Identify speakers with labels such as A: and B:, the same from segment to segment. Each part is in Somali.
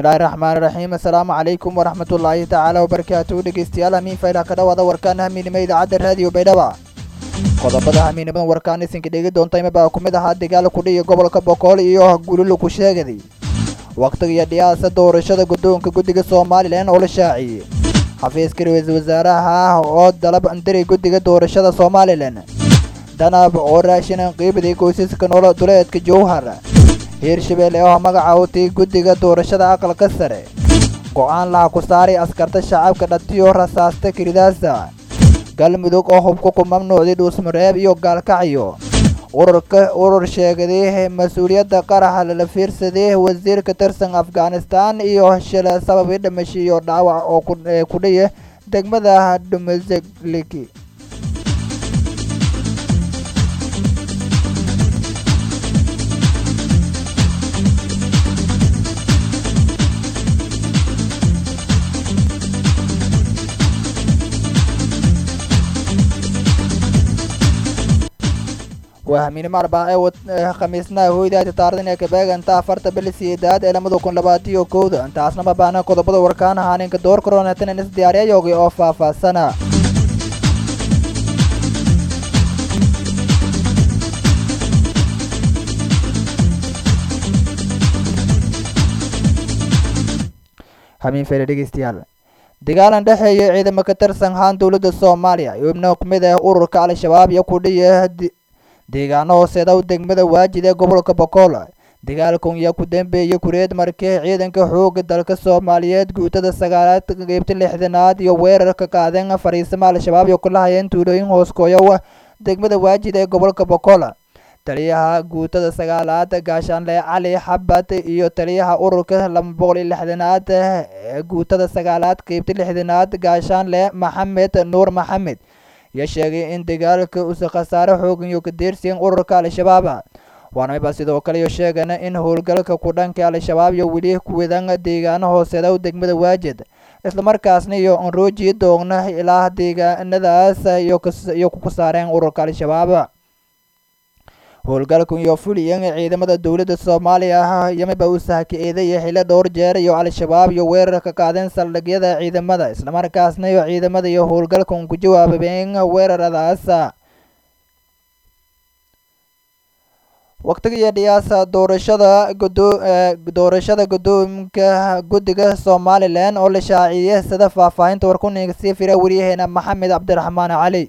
A: bismillaahi raxmaani raxiim assalaamu calaykum waraxmatullaahi tacaala wabarakaatuhu dhegeystayaal hamiin faylah ka dhawaada warkaana hamiinimo idaacadda raadiyo baydhaba qodobada hamiinimadan warkaan isinka dhegi doonta imabaa ku mid ahaa dagaal kudhiya gobolka bokool iyo gululu ku sheegaday wakhtiga iyo dhiyaasa doorashada guddoonka guddiga somalilan oo la shaaciyey xafiiska ra-iisul wasaaraha ah oo dalab andiray guddiga doorashada somalilan danab oo raashinan qiibday qoysaska nolol duleedka jowhar hiirshabelle oo magaca utay guddiga doorashada aqalka sare go-aan laha ku saaray askarta shacabka dhatiyo rasaasta kiridaasa galmudug oo hubka ku mamnuucday dhuusmareeb iyo gaalkacyo ururka urur sheegaday mas-uuliyadda qaraxa lala fiirsaday wasiir ka tirsan afghanistan iyo shila sababay dhimasho iyo dhaawac oo ku dhaya degmada dhumazliki waa hamiinimo arbaace khamiisnaha hoydaati taaridan ee kabeeganta afarta bili sideedaad ee lamada kun labaatiyo kowda intaasna ma baahna qodobada warkaan ahaaninka door karoonatan is diyaariyayoogi oo faahfaahsana hamiin fayda dhegeystayaal dagaalan dhexeeya ciidamo ka tirsan haan dowladda soomaaliya xubno ku mid ah ururka al-shabaab iyo kudhiya deegaano hooseeda u degmada waajid ee gobolka bokool dagaalkan yaa ku dambeeyey kureed markii ciidanka xooga dalka soomaaliyeed guutada sagaalaad qeybta lixdanaad iyo weerar ka qaadeen fariisama al-shabaab iyo kula hayeen tuulooyin hooskooyo degmada waajid ee gobolka bokool taliyaha guutada sagaalaad gaashaanle cali xabad iyo taliyaha ururka laba boqol iyo lixdanaad ee guutada sagaalaad qeybta lixdanaad gaashaanle maxamed nuur maxamed yaa sheegay in dagaalka usa khasaare xoogan iyo ka deersiyen ururka al-shabaab waana miba sidoo kale iyo sheegana in howlgalka ku dhanka al-shabaab iyo weli kuwadan deegaano hooseeda u degmada waajid islamarkaasna iyo anrooji doogna ilaa deegaanadaas iyo ku saareen ururka al-shabaab howlgalkan iyo fuliyan ciidamada dowladda soomaaliya yamiba u sahka-eedaya xilo dhowr jeer iyo al-shabaab iyo weerar ka qaadeen saldhigyada ciidamada islamarkaasna iyo ciidamada iyo howlgalkan ku jawaababeen weeraradaas waqtiga iyo dhiyaasa doorashada doorashada guddoomka guddiga somalilan oo la shaaciyey sida faahfaahinta warkuniga sii fira wariyaheena maxamed cabdiraxmaan cali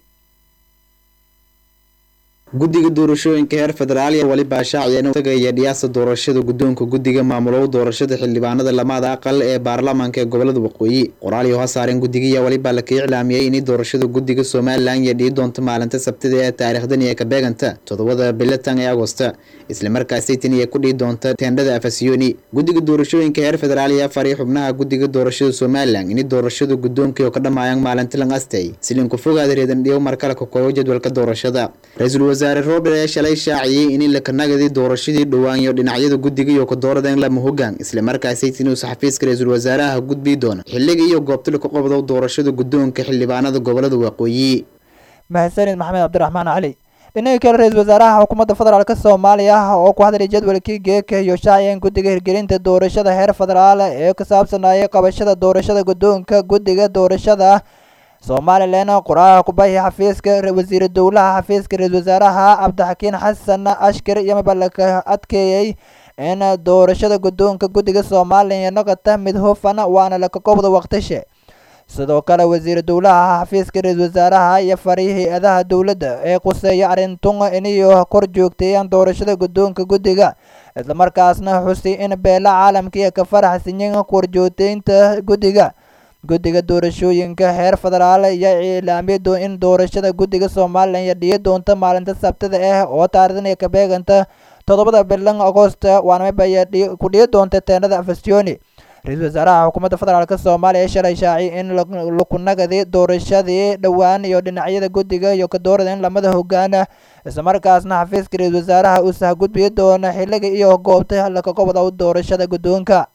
B: guddiga doorashooyinka heer federaal iyo weliba shaaciyeen tagaya dhiyaasa doorashada guddoonka guddiga maamulow doorashada xildhibaanada lamada aqal ee baarlamaanka ee gobolada waqooyi qoraal iyo hasaareen guddigiya weliba laka iclaamiyey inay doorashada guddiga somalilan iyo dhii doonto maalinta sabtida ee taariikhdan iyo ka beeganta toddobada bilatan ee agosta islamarkaasay tan iyo ku dhihi doonta teendhada afasiyoni guddiga doorashooyinka heer federaal iyo afari xubnaha guddiga doorashada somalilan inay doorashada guddoonka oo ka dhammaayaan maalinta lang astay silinku fogaada reedan dhiyo markale ka koobo jadwalka doorashada ra-iisul wasaare roobdher ee shalay shaaciyey in lakanagadi doorashadii dhowaan iyo dhinacyada guddiga iyo kadooradeen lama hogaan islamarkaasay tinuusa xafiiska ra-iisul wasaaraha gudbii doona xilliga iyo goobtala ka qobdo doorashada guddoonka xildhibaanada gobolada waqooyi
A: mahadsanid maxamed cabdiraxmaan cali dhinaca kale ra-iisul wasaaraha xukuumadda federaalk soomaaliya oo ku hadlay jadwalkii geeka iyo shaaciyeen guddiga hirgelinta doorashada heer federaal ee ku saabsanayay qabashada doorashada guddoonka guddiga doorashada somalilan qoraha kubahi xafiiska wasiira dowlaha xafiiska ra-iisul wasaaraha cabdixakiin xasan ashkar iyo mabalaka adkeeyey in doorashada guddoonka guddiga somalilan noqota mid hufan waana laka kobda waqtishe sidoo kale wasiira dowlaha xafiiska ra-iisul wasaaraha iyo fari hay-adaha dowladda ee quseeya arintun inayo kor joogteeyaan doorashada guddoonka guddiga islamarkaasna xusi in beela caalamkaiyo ka faraxsanyin korjoogteynta guddiga guddiga doorashooyinka heer federaal ayaa cilaamiyay in doorashada guddiga somalilan iyo dhiyi doonta maalinta sabtida ah oo taarikhdan iyo ka beeganta toddobada bilan agosta waanamiba ayaa ku dhiyi doonta teenada afasiyoni ra-iisul wasaaraha xukuumadda federaalk soomaaliya shalay shaaci in lakunagadi doorashadii dhowaan iyo dhinacyada guddiga iyo kadoorada in lamada hogaana islamarkaasna xafiiska ra-iisul wasaaraha uu sahgudbiyi doona xiliga iyo goobta laka qobda doorashada guddoonka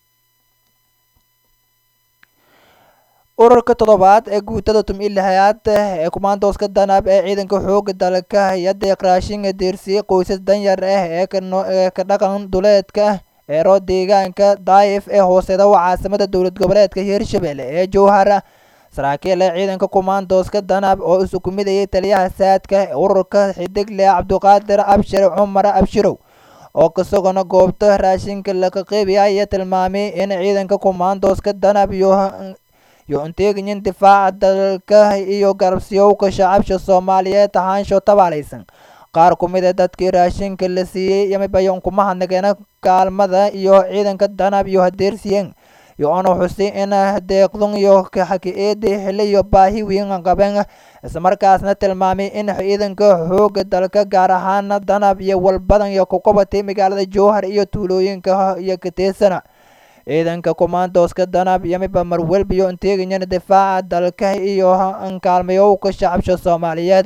A: ururka toddobaad ee guutada tum ilahayaad ee kumaandooska danab ee ciidanka xooga dalka hay-adda raashinga deersiyey qoysas danyar ah ee ka dhaqan duleedka eero deegaanka daayif ee hooseeda waa caasimada dowlad goboleedka hirshabelle ee jowhar saraakiil ee ciidanka kumaandooska danab oo isu ku midayay taliyaha saadka ururka xidigle cabdiqaadir abshir cumar abshirow oo kasugana goobta raashinka laga qeybiya ayaa tilmaamay in ciidanka kumaandooska danab iyo iyo inteegayin difaaca dalka iyo garabsiyowka shacabsha soomaaliyeed ahaansho tabaalaysan qaar ku mid a dadkii raashinka la siiyey yamibayon kuma hadnageena kaalmada iyo ciidanka danab iyo hadeersiyen iyo ona xusi in deeqdun iyo kaxaki-eedi xili iyo baahi weyn qaben islamarkaasna tilmaamay in ciidanka xooga dalka gaar ahaan danab iyo walbadan iyo kuqabatay magaalada jowhar iyo tuulooyinka iyo kateesana ciidanka kumaandooska danab yamiba marwelba iyo inteegayan difaaca dalka iyo kaalmayowka shacabsha soomaaliyeed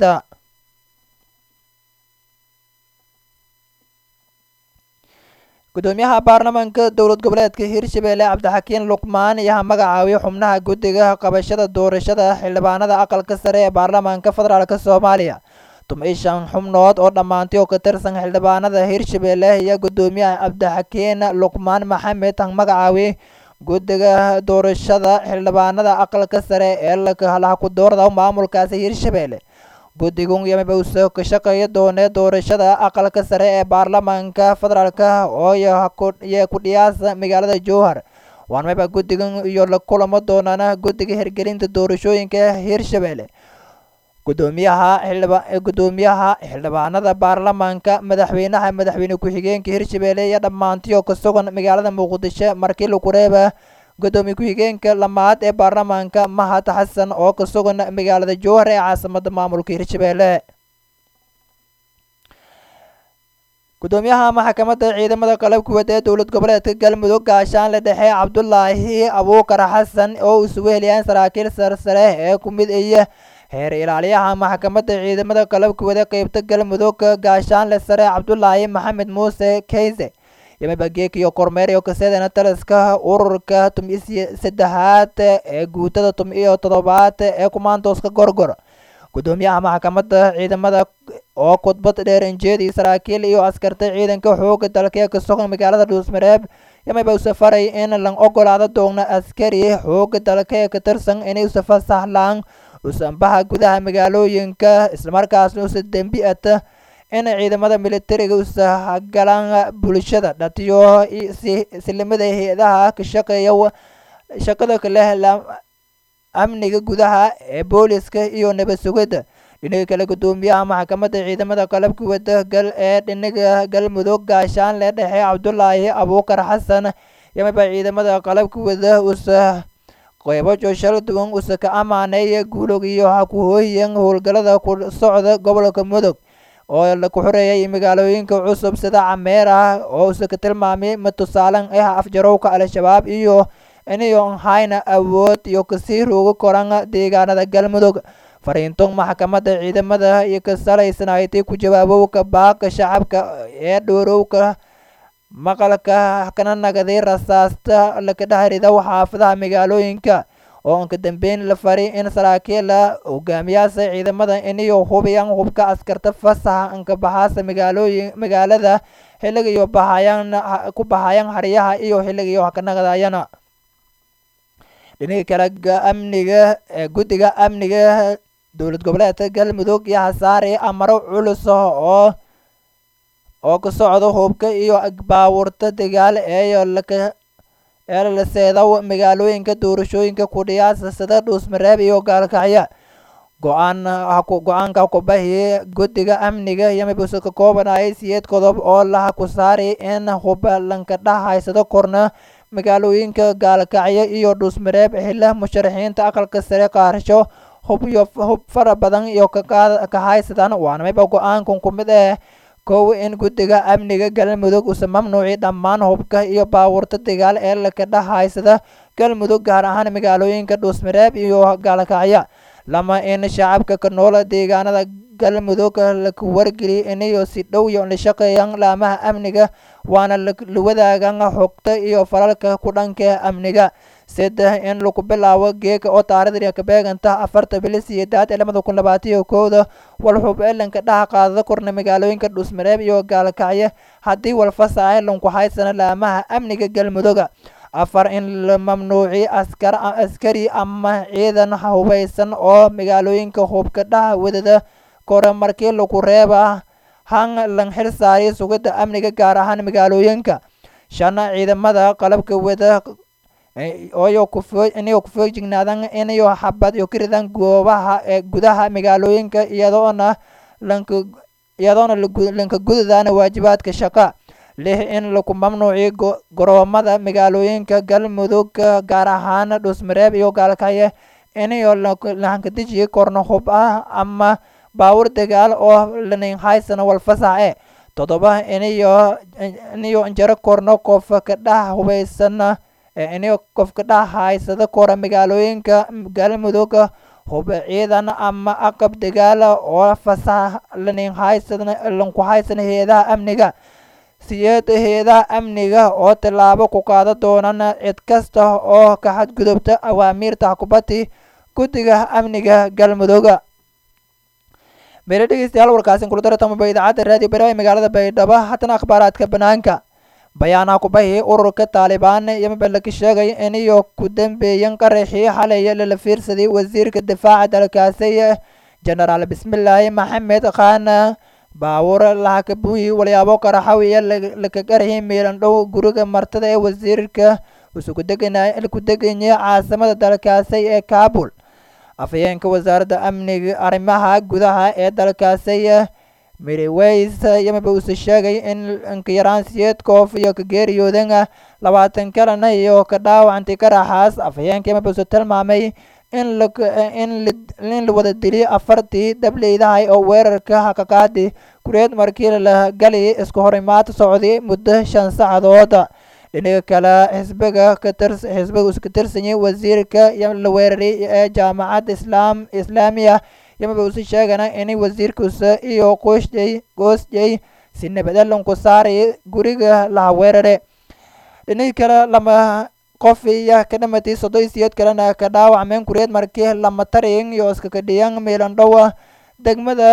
A: gudoomiyaha baarlamaanka dowlad goboleedka hirshabelle cabdixakiin luqmaan ayaa magacaabay xubnaha guddiga qabashada doorashada xildhibaanada aqalka sare ee baarlamaanka federaalk soomaaliya tumay shan xubnood oo dhammaantay oo ka tirsan xildhibaanada hirshabelle iyo gudoomiyaha cabdixakiin luqmaan maxamed magacaabay guddiga doorashada xildhibaanada aqalka sare ee laha ku doorda maamulkaasi hirshabelle guddigun yamiba usoo ka shaqeeya doonee doorashada aqalka sare ee baarlamaanka federaalk oo iyo ku dhiyaasa magaalada jowhar waan mayba guddigan iyo la kulamo doonaan guddiga hirgelinta doorashooyinka hirshabelle gudoomiyaha gudoomiyaha xildhibaanada baarlamaanka madaxweynaha madaxweyne ku-xigeenka hirshabelle iyo dhammaantiyo ka sugan magaalada muqdisho markii lagu reeba gudoomiye ku-xigeenka lamaad ee baarlamaanka mahad xasan oo ka sugan magaalada jowhar ee caasimada maamulka hirshabelle gudoomiyaha maxkamadda ciidamada qalabkuwad ee dowlad goboleedka galmudug gaashaanle dhexe cabdulaahi abuukar xasan oo isugu heliyaan saraakiil sarsare ee ku mid iyo heer ilaaliyaha maxkamadda ciidamada qalabkuwad ee qeybta galmudug gaashaanle sare cabdulaahi maxamed muuse keyse yamiba geek iyo kormeer iyo kaseedana taliska ururka tum-iyo saddexaad ee guutada tum-iyo toddobaad ee kumaandooska gorgor gudoomiyaha maxkamadda ciidamada oo khudbad dheer injeedii saraakiil iyo askarta ciidanka xooga dalka ee ka sugan magaalada dhuusmareeb yamiba u safaray in lan ogolaado doona askari xooga dalka ee ka tirsan inay usafa sahlaan usanbaha gudaha magaalooyinka islamarkaasna usa dembi ata in ciidamada militariga usahagalaan bulshada dhatiyo silimada hay-adaha ka shaqeeya shaqada kaleh amniga gudaha ee booliska iyo nabad sugidda dhinaga kale gudoomiyaha maxkamadda ciidamada qalabka wada gal ee dhinaga galmudug gaashaanle dhexe cabdulaahi abuukar xasan yamiba ciidamada qalabka wada usa qeybo jooshal duwan usa ka amaaneeya guulog iyo hakuhooyan howlgalada ku socda gobolka mudug oo laku xoreeyay magaalooyinka cusub sida cameer ah oo usa ka tilmaamay ma tusaalan ah afjarowka al-shabaab iyo inayon hayna awood iyo kasii roogi koran deegaanada galmudug fariinton maxkamadda ciidamada iyo ka salaysanaaytay ku jawaabowka baaqa shacabka ee dhoorowka maqalka kana nagaday rasaasta laka dhahrida xaafadaha magaalooyinka oo anka dambeyn la fari in saraakiila hogaamiyaasha ciidamada inayo hubiyaan hubka askarta fasaxa anka baxaasa magaalooyin magaalada xilligayo bahayaan ku bahayaan haryaha iyo xilligayo hakanaqdayana dhinaga kale amniga guddiga amniga dowlad goboleedka galmudug iyo hasaare amaro culus oo oo ka socda hubka iyo baawurta dagaal ee laka ee la seedaw magaalooyinka doorashooyinka kudhiyaasa sida dhuusmareeb iyo gaalkacya go-aan go-aanka kubahiye guddiga amniga yamibusa ka koobanayay siyeed qodob oo laha ku saari in huba lanka dhahaysado korna magaalooyinka gaalkacyo iyo dhuusmareeb xila musharaxiinta aqalka sare qaarsho hub iyo hub fara badan iyo ka haysadaan waana mayba go-aankan ku mid ah kow in guddiga amniga galmudug usa mamnuuci dhammaan hubka iyo baawurta dagaal ee laka dhahaysada galmudug gaar ahaan magaalooyinka dhuusmareeb iyo gaalkacyo lama in shacabka ka nool deegaanada galmudug laka wargeliya inayo si dhow iyo la shaqeeyaan laamaha amniga waana la wadaagan xogta iyo falalka ku dhanka amniga saddex in lagu bilaabo geeka oo taarikhda kabeeganta afarta bili siyeedaad ee lamada kun labaatiyo kowda walxub elanka dhaha qaadada korna magaalooyinka dhusmareeb iyo gaalkacyo haddii walfasahay lanku haysana laamaha amniga galmudugga afar in la mamnuuci askar askari ama ciidan hubeysan oo magaalooyinka hubka dhaha wadada kore markii lagu reeba han lan xil saari sugidda amniga gaar ahaan magaalooyinka shan ciidamada qalabka wada oyo kufo inayo kufoojignaadan inayo xabad iyo kiridan goobaha ee gudaha magaalooyinka iyadoona lanka iyadoona lanka gududana waajibaadka shaqa lix in lagu mamnuuci garoomada magaalooyinka galmudug gaar ahaan dhusmareeb iyo gaalkacyo inayo lahankadiji korno hub ah ama baawur dagaal oo lanin haysana walfasaxe toddoba inayo inayo injaro korno qof kadhaha hubeysan inayo qof kadhaha haysada kora magaalooyinka galmudug hub ciidan ama aqab dagaal oo fasax lanin haysan lanku haysan heedaha amniga siyeed heedaha amniga oo tillaabo ku qaada doonana cid kasta oo ka xadgudubta awaamiirta xukubati guddiga amniga galmudugga meelo dhegeystayaal warkaasin kula dartamaba idaacadda raadiyo baraha ee magaalada baydhabo haddana akhbaaraadka banaanka bayaanaha kubahi ururka taalibaan yamaba laga sheegay inayo ku dambeeyan qaraxii xalay lala fiirsaday wasiirka difaaca dalkaasi genaraal bismillaahi maxamed khan baawur lahakabuyi walyaabo qaraxawiya laka qaraxi meelan dhow guriga martada ee wasiirka ku deganya caasimada dalkaasi ee kabul afhayeenka wasaaradda amniga arrimaha gudaha ee dalkaasi miriweys yamaba uuse sheegay in inkayaraan siyeed koof iyo ka geeriyoodan labaatan kalena iyo ka dhaawacantay qaraxaas afhayeenka yamaba uuse tilmaamay in in la wada dili afartii dableydahay oo weerarka hakaqaadi kureed markii la gali isku horimaad socday muddo shan saacadood dhinaga kale xisbiga kaxisbiga uska tirsanyay wasiirka la weeraray ee jaamacadda islaam islaamiya yamaba usi sheegana inay wasiirkusa iyo qoosjay goosjay si nabadelanku saaray guriga laha weerare dhinaga kale lama qof iya ka dhamatay soddon siyeed kalena ka dhaawacmeen kureed markii lama tarin iyo iska kadhiyan meelandhowa degmada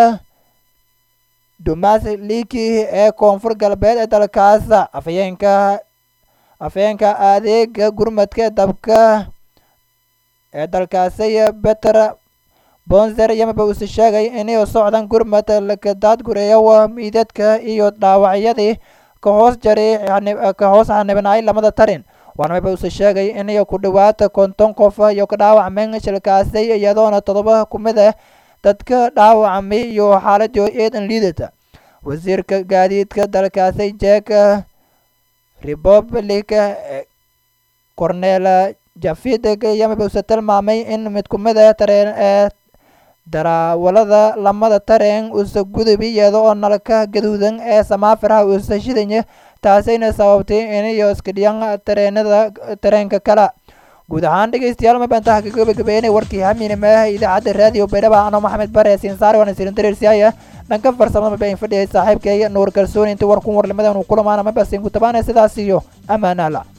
A: dumas liki ee koonfur galbeed ee dalkaas afhayeenka afhayeenka adeega gurmadka dabka ee dalkaasi beter bonzer yamaba uuse sheegay inay socdaan gurmad lakadaadgureeyo miidadka iyo dhaawacyadii ka hoos jaray ka hoos xanibnaay lamada tarin waana maba uuse sheegay inay ku dhawaata konton qof iyo ka dhaawacmeen shilkaasi iyadoona todoba kumid ah dadka dhaawacmay iyo xaaladii eedan liidata wasiirka gaadiidka dalkaasi jeek republic cornel jafideg yamaba uuse tilmaamay in mid kumid ah tareen ee daraawalada lamada tareen uuse gudubi iyada oo nalka gaduudan ee samaafirha uuse shidanya taasayna sababtay inayo iskadhiyan tareenada tareenka kale guud ahaan dhegeystayaal ma bantaha ka gabagabeynay warkii hamiinimaaha idaacadda raadiyo baydhaba ano maxamed bare siinsaare waana sirin dareersiyaaya dhanka farsamada mabain fadhiyay saaxiibkay nuur kalsooni intii warkun warlimadan uu kulamaana mabasin ku tabaanay sidaas iyo ammaanaala